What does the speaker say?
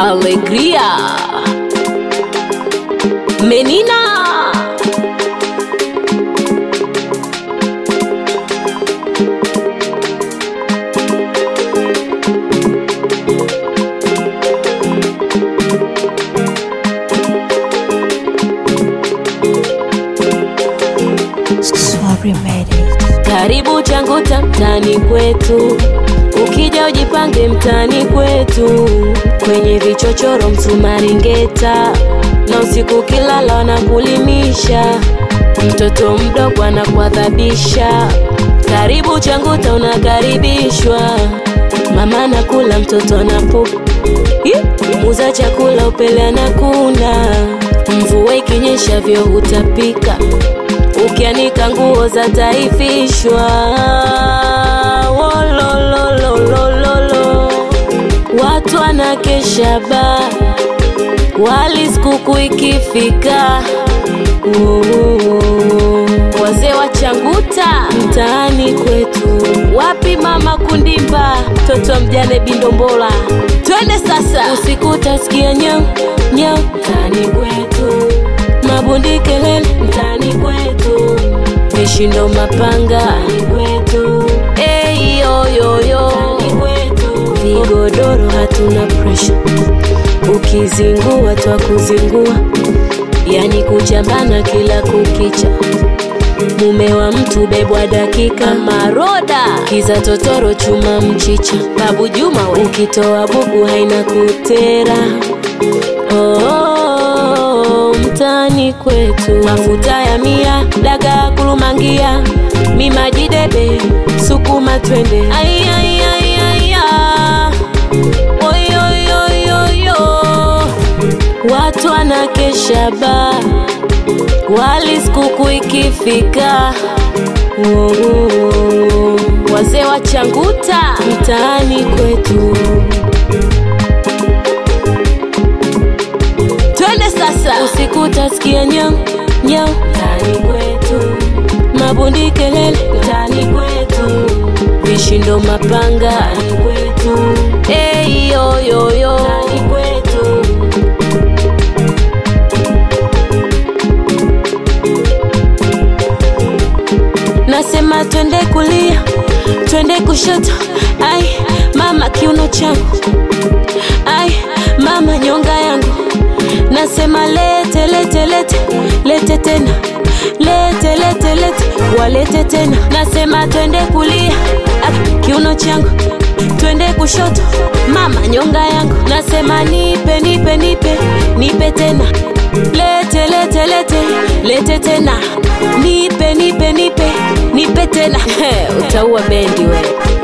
Alegria Menina Sorry, made it. karibu Changuta mtaani kwetu, ukija ujipange mtaani kwetu, kwenye vichochoro msumari ngeta, na usiku kilala wanakulimisha, mtoto mdogo anakuadhabisha. Karibu Changuta unakaribishwa, mama nakula mtoto anapu muza chakula upele anakuna, mvua ikinyesha vyo utapika ukianika nguo za taifishwa Wolololololo. watu wanakesha ba wali skuku ikifika Wowowo. wazee wa changuta mtaani kwetu wapi mama kundimba mtoto mjane bindombola twende sasa usiku utasikia nyau nyau mtaani kwetu mabundi kelele mtaani kwetu vishindo mapanga mtaani kwetu hey, yo, yo, yo. mtaani kwetu vigodoro hatuna presha ukizingua twa kuzingua yani kuchambana kila kukicha mume wa mtu bebwa dakika maroda kiza totoro chuma mchicha babu juma we. ukitoa buku haina kutera oh, mtani kwetu mafuta ya mia daga kulumangia mimajidebe sukuma twende Ai, ai, ai, ai, ah. Oi, oi, oi, oi, oh. watu wanakesha ba wali skuku ikifika Wowowo. wazee wa changuta mtaani kwetu twende sasa usiku utasikia nyau nyau mtaani kwetu mabundi kelele mtaani kwetu vishindo mapanga mtaani kwetu hey, yo, yo, yo. mtaani kwetu nasema twende kulia twende kushoto ai mama kiuno changu ai mama nyonga yangu nasema lete lete lete lete tena lete lete lete walete tena nasema twende kulia ah, kiuno changu twende kushoto mama nyonga yangu nasema nipe nipe nipe nipe tena lete lete lete lete tena nipe nipe nipe nipe tena utaua bendi we